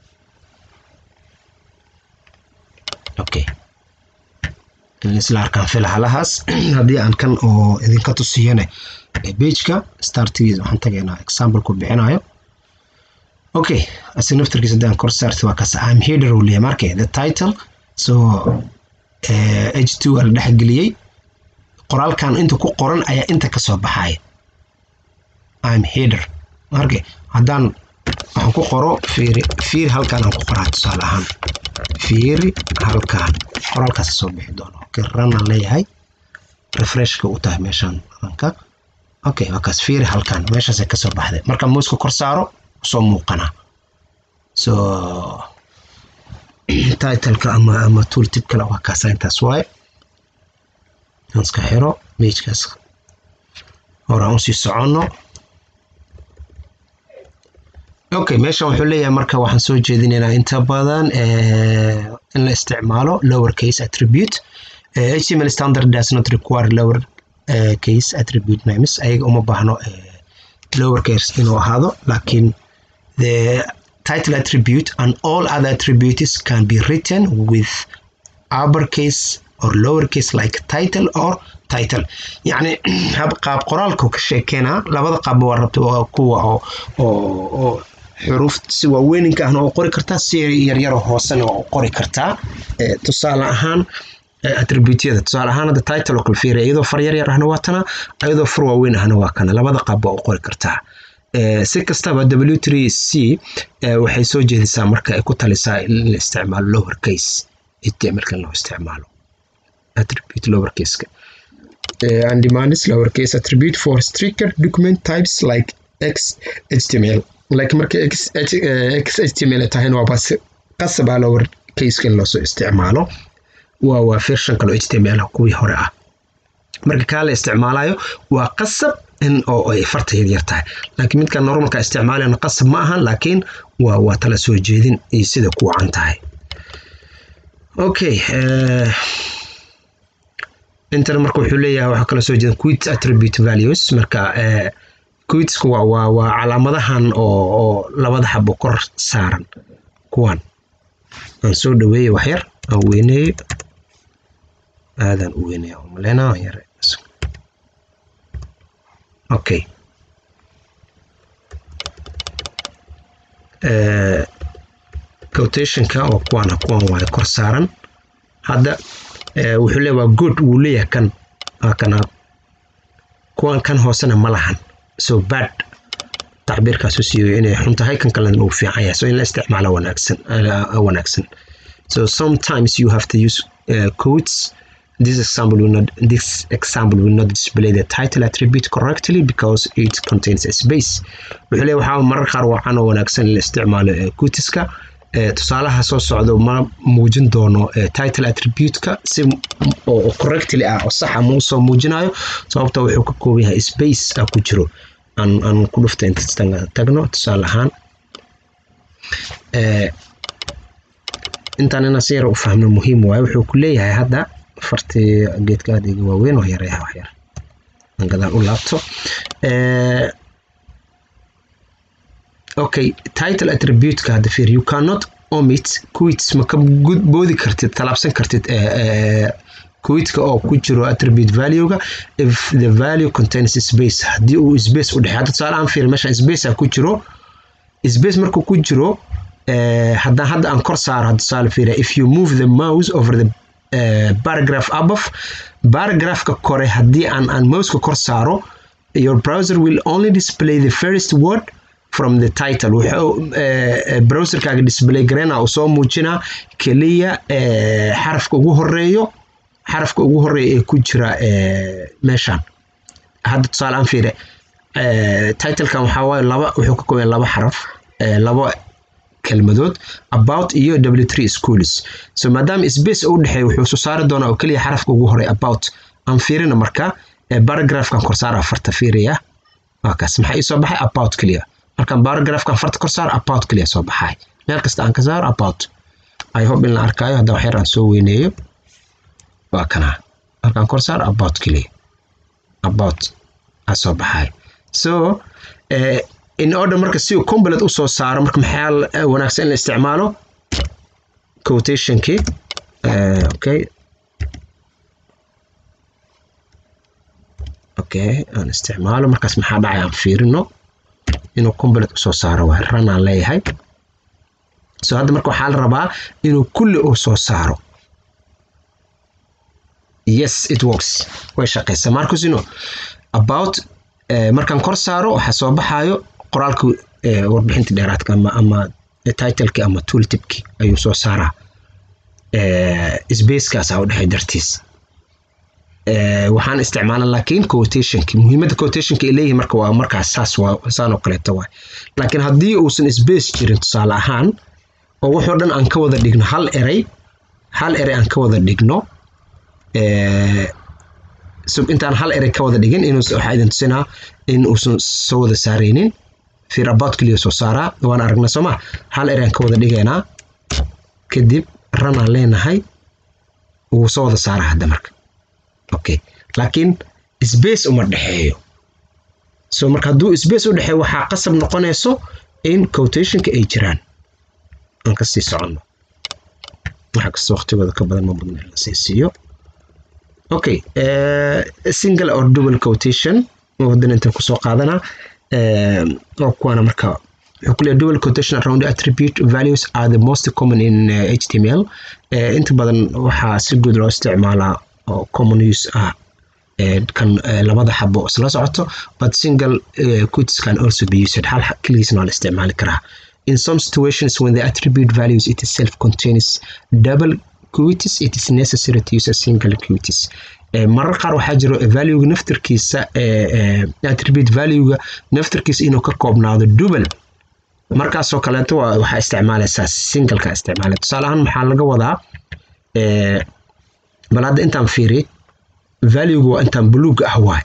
okay isla arkaan filahalahaas haddii aan kan oo idinka tusiyane pageka startigiisa waxaan tagaynaa example-ku bixinayo okay asi naftarkiisa haddii aan kor saarto waa kaas am header uu leeyahay marke the title so h two waa la dhexgeliyey qoraalkan inta ku qoran ayaa inta kasoo baxaya am header marke haddaan waxaan ku qoro fiiri fiiri halkaan aan ku qoraa tusaale ahaan fiiri halkaan qoraalkaas soo bixi doono okay run aan leeyahay refreshka u tahay meeshaan ranka okay waa kaas fiiri halkaan meeshaasay kasoo baxday marka muuska kor saaro soo muuqana so titleka ama ama tooltip kale waa kaasa intaas waaye aan iska xiro pagekaas horaan usii soconno okay meeshan wuxuu leeyahay marka waxaan soo jeedinaynaa inta badan in la isticmaalo lower case attribute uh, html standard does not require lower uh, case attribute names ayaga uma baahno uh, lower case inuu ahaado laakiin the title attribute and all other attributes can be written with uppercase or lowercase like title or title yacni qaab qoraalka ka sheekeynaa labada qaabba waa rabta waa kuwa oo oo xuruuf si waaweyninka ahna oo qori kartaa si yaryaro hoosena waa qori kartaa tusaale ahaan attributyada tusaale ahaan hadda title oo kale fiiriya iyadoo far yaryar ahna waa tana iyadoo far waaweyn ahna waa kana labada qaab waa u qori kartaa si kastaba w3 c waxay soo jeedisaa marka ay ku talisaa in la isticmaalo lower case htmlka in loo isticmaalo attribute lower caseka and demands lower case attribute for stricter document types like xhtml like marka xhtml tahayna waaba qasabaa lower caseka in loosoo isticmaalo waa waa version kaloo html kuwii hore ah marka kaa la isticmaalayo waa qasab in oo ay farta yaryar tahay laakiin midka normalka isticmaalayana qasab ma aha laakiin waa waa tala soo jeedin iyo sida ku wacan tahay okay intan marka wuxuu leeyahay waxaa kala soo jeedan quit attribute values marka quitsku waa waa waa calaamadahan oo oo labada xabo kor saaran kuwan aan soo dhaweeyey waxyar aan weyneeyo aadaan u weyneeya oo maleynaa aan yare okay quotationka oo kuwan kuwan waaye kor saaran hadda wuxuu leeyahay waa good wuu leeyahay kan waa kana kuwan kan hoosena ma lahan so bad tacbiirkaasu siiyo inay xun tahay kan kalena uu fiican yahay so in la isticmaalo wanaagsan wanaagsan so sometimes you have to use uh, quotes this example will not this example will not display the title attribute correctly because it contains a space wuxuu leeyahay waxaa marar qaar wacan oo wanaagsan in la isticmaalo quoteska tusaalaha soo socdo ma muujin doono title attribute-ka si oo correctly ah oo saxa ma usoo muujinayo sababta wuxuu ka kooban yahay space ah ku jiro aan aan ku dhufta inta tagno tusaale ahaan intaan inaan si yar u fahmno muhiim waaye wuxuu ku leeyahay hadda fartii geedka aad iga waaweyn oo yareeha wax yar aan gadaal u laabto okay title attribute-ka hadda fiir you cannot omit quits ma ka boodi kartid talaabsan kartid quitska oo ku jiro attribute value-ga if the value contains space haddii uu space u dhexey hadda tusaale aan fiir meesha space ku jiro space markuu ku jiro haddaan hadda aan kor saaro hadda tusaale fiira if you move the mouse over the uh, paragraph above paragraphka kore haddii aan aan mouseka kor saaro your browser will only display the first word from the title wuxuu browserkaaga display gareyna uu soo muujinaa keliya xarafka ugu horeeyo xarafka ugu horeeya ee ku jira meeshan hadda tusaale aan fiire titlekan waxaa waaye laba wuxuu ka kooban laba xaraf laba kelmadood about iyo w3 schools so maadaama space u dhexeeya wuxuu soo saari doonaa oo keliya xarafka ugu horeeya about aan fiirina marka paragraphkan korsaara farta fiiraya waa kaas maxaa ii soo baxay about keliya markaan paragraphkan farta kor saaro about keliya soo baxay meel kasta aan ka saaro about i hope in la arkaayo hadda waxyar aan soo weyneeyo waa kanaa markaan kor saaro about keliya about aa soo baxay so in order marka si uu complete usoo saaro marka maxaa wanaagsan in la isticmaalo quotationkii okay okay aan isticmaalo markaas maxaa dhacay aan fiirino inuu complete usoo saaro waa ran aan leeyahay so hadda marka waxaa la rabaa inuu kulli uu soo saaro yes it works way shaqaysaa markusino about markaan kor saaro waxaa soo baxaayo qoraalka warbixinta dheeraadka ama ama titleki ama tooltipki ayuu soo saaraa spacekaas u dhexay dartiis waxaan isticmaala laakiin quotationki muhiimadda quotationka ay leeyihin marka waa markaas saas waa saan oo kaleeto waay laakiin haddii uusan space jirin tusaale ahaan oo wuxuu dhan aan ka wada dhigno hal erey hal erey aan ka wada dhigno intaan hal erey ka wada dhigin inuu waxaa idin tusinaa in uusan soo wada saaraynin fiir about keliya soo saaraa waan aragna sooma hal erey aan ka wada dhigaynaa kadib ranaan leenahay wuu soo wada saaraa hadda marka okay laakiin space uma dhexeeyo so marka hadduu space u dhexeeyo waxaa qasab noqonayso in quotationka ay jiraan aan kasii soconno waxa kasta waqtigooda ka badan ma badna la sii siiyo okay single or double quotation wadan intan kusoo qaadanaa oo kuwaana marka wuxuu ku leeyahay double quotation around attribute values are the most common in uh, html uh, inta badan waxaa si guud loo isticmaalaa oo common use ah kan labada xabo isla socoto but single quotes can also be used hal keligiisna waa la isticmaali karaa in some situations when the attribute values it itself contains double quotes it is necessary to use a single quotes marar qaar waxaa jiro valuega naftirkiisa attribute valuega naftirkiisa inuu ka koobnaado double markaasoo kaleeto waxaa isticmaalaysaa singleka isticmaala tusaale ahaan maxaa laga wadaa bal hadda intaan fiiri valuega waa intaan buluuga ah waay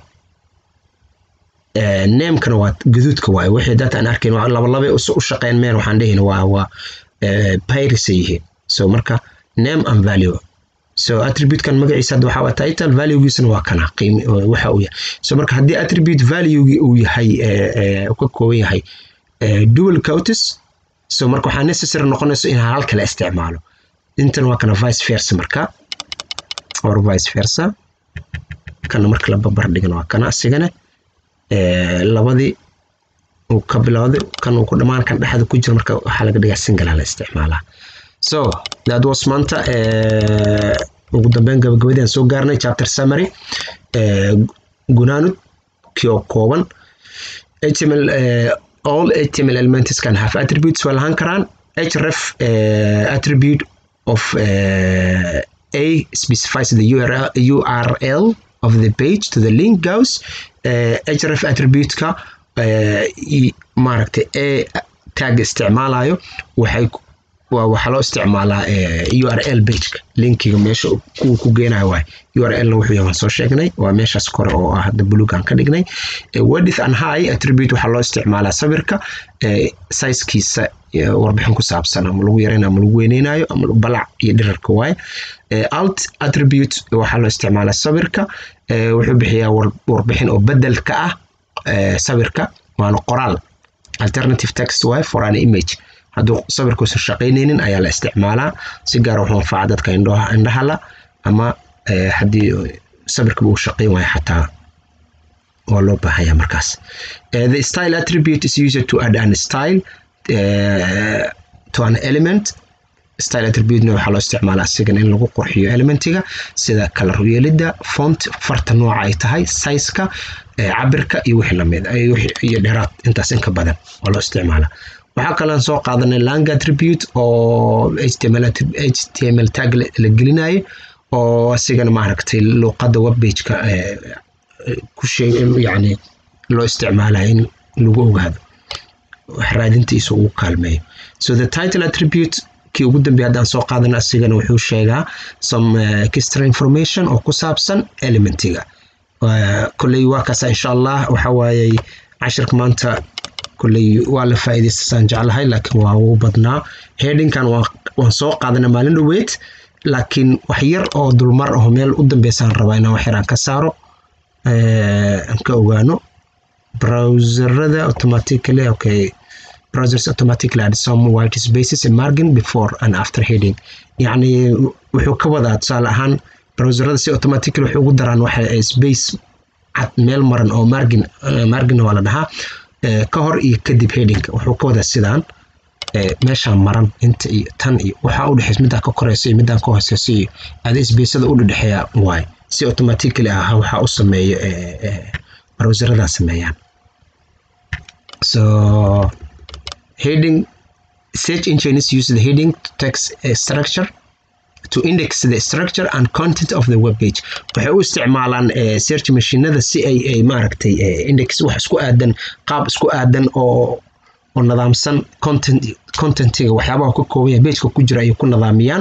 namekana waa gaduudka waay wixii data aan arkayn laba labay u shaqeyn meen waxaan dhehayna waa waa pyrisa yihiin so marka name and value so attributekan magaciisa hadda waxaa waa title valuegiisana waa kana qiimi waxa uu yahay so marka haddii attribute valuegi uu yahay uu ka kooban yahay dual counts so marka waxaa necessary noqonayso in hal kale isticmaalo intan waa kana vice versa marka or vice versa kana marka la babar dhigan waa kana asigana labadii uu ka bilowday kan uu ku dhammaan kan dhexda ku jira marka waxaa laga dhigaa single la isticmaalaa so that was maanta ugu dambeyn gabagabadii aan soo gaarnay chapter summary gunaanud kii oo kooban html all html elements can have attributes waa lahaan karaan href attribute of a specifies the URL, URL of the page to the link goes href attribute-ka maaragtay a tag isticmaalayo waxay waxaa loo isticmaalaa url pageka linkiga meesha kuwa ku geenayo waay urlna wuxuu yahay waan soo sheegnay waa meeshaas kore oo ah hadda bulugan ka dhignay wedith and high attribute waxaa loo isticmaalaa sawirka sizekiisa warbixin ku saabsan ama lagu yaraynayo ama lagu weyneynayo ama balac iyo dhirarka waay alt attribute waxaa loo isticmaalaa sawirka wuxuu bixiyaa warbixin oo bedelka ah sawirka waana qoraal alternative text waay for an image hadduu sawirkuusan shaqaynaynin ayaa la isticmaalaa si gaar wuxuu anfaca dadka indhahala ama haddii sawirkaba uu shaqayn waayo xataa waa loo baahaya markaas the style attribute is used to add an style uh, to an element style attributena waxaa loo isticmaalaa asigan in lagu qurxiyo elementiga sida kalar yeelidda font farta nooca ay tahay sizeka cabirka iyo wixii lamid iyo dheeraad intaas inka badan waa loo isticmaalaa waxaa kaloon soo qaadanay lang attribute oo html html tag la gelinayo oo asigana maaragtay luuqadda webbageka ku sheeg yani loo isticmaalayo in lagu ogaado wax raadintiisa ugu kaalmeeyo so the title attribute kii ugu dambeeya haddaan soo qaadana asigana wuxuu sheegaa some extra information oo ku saabsan elementiga kolley waa kaasa insha allah waxa waayey cashirka maanta kolley waa la faa'iidaystasaan jeclahay laakiin waa ugu badnaa headingkan waan soo qaadana maalin dhoweyd laakiin wax yar oo dulmar aho meel u dambeysaan rabaa inaan wax yaraan ka saaro aan ka ogaano browserada automatically okay browsers automatically add some white spaces and margin before and after heading yacni wuxuu ka wadaa tusaale ahaan browserada si automatically waxay ugu daraan waxa space cad meel maran oo margin margin waa la dhahaa ka hor iyo kadib headingka wuxuu ka wadaa sidaan meeshaan maran inta iyo tan iyo waxaa u dhexeysa middaa ka koreysa iyo middaan ka hooseysa iyo ada sbacada u dhexeeya waay si automatically ah waxaa u sameeyo browseradaa sameeyaan so heading search engines use the heading to text a structure to index the structure and content of the web page waxay u isticmaalaan search machinada si ay ay maaragtay index wax isku aadan qaab isku aadan oo oo nidaamsan content contentiga waxyaabaha ka kooban yahay pageka ku jira ayay ku nidaamiyaan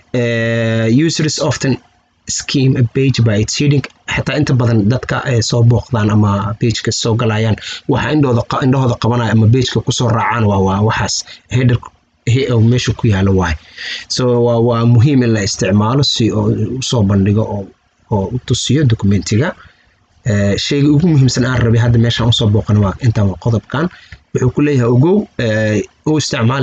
users often scheme a page by its heading xataa inta badan dadka soo booqdaan ama pageka soo galayaan waxa indhooda indhahooda qabanaya ama pageka kusoo raacaan waa waa waxaas header meesha ku yaalo waay so waa waa muhiim in la isticmaalo si oo usoo bandhigo oo oo u tusiyo documentiga sheyga ugu muhiimsan aan rabay hadda meeshaan usoo booqan waa intaan waa qodobkan wuxuu ku leeyahay ogow u isticmaal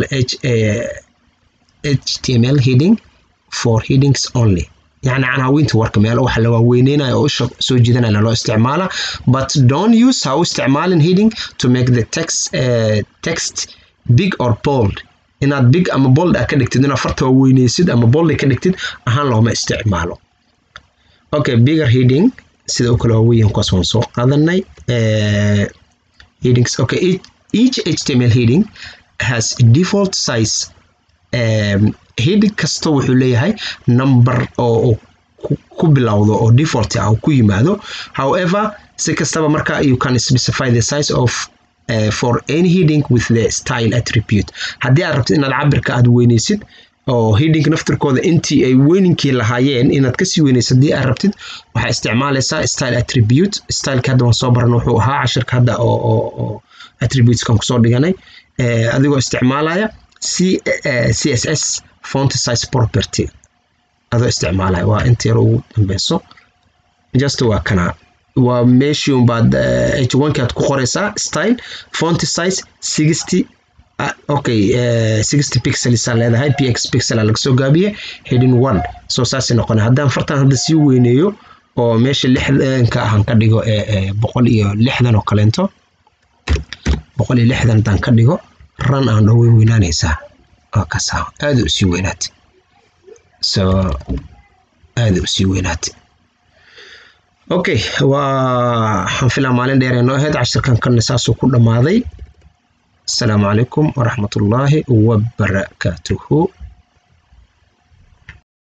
html heading for headings only يعني عناوينta warka meel wax la waaweyneynayo oo isha soo jiidanaya loo isticmaala but don't use ha u isticmaalin heading to make the text uh, text big or bold inaad big ama bold a ka dhigtid inaad farta waaweyneysid ama bold ka dhigtid ahaan looma isticmaalo okay bigger heading sida u kale waaweyn kuwaas waan soo qaadanay headings okay each, each html heading has a default size um, heading kasta wuxuu leeyahay number oo ku bilowdo oo default ah ku yimaado however si kastaba marka you can specify the size of uh, for any heading with the style attribute haddii aad rabtid inaad cabirka aad weyneysid oo heading naftirkooda intii ay weyninkii lahaayeen inaad kasii weyneysid haddii aad rabtid waxaa isticmaalaysaa style attribute styleka hadda waan soo baran wuxuu ahaa cashirka hadda oo oo attributeskan kusoo dhiganay adigoo isticmaalaya c css font size property adoo isticmaalaya waa inta yar ugu dambeyso just waa kana waa meeshii unbaad h1 aad ku qoreysaa style font size sixty okay sixty pixels aa leedahay px pixel aa laga soo gaabiye heading one soo saasay noqona haddaan fartan hadda sii weyneeyo oo meesha lixdanka ahan ka dhigo boqol iyo lixdan oo kaleento boqol iyo lixdan haddaan ka dhigo ran aan dhow way weynaanaysaa waa kasaa aada u sii weynaatay so aada u sii weynaatay okay waa waxaan filaa maalin dheer ee noo ahayd cashirkan kana saasuu ku dhammaaday asalaamu calaykum waraxmatullaahi wabarakaatuhu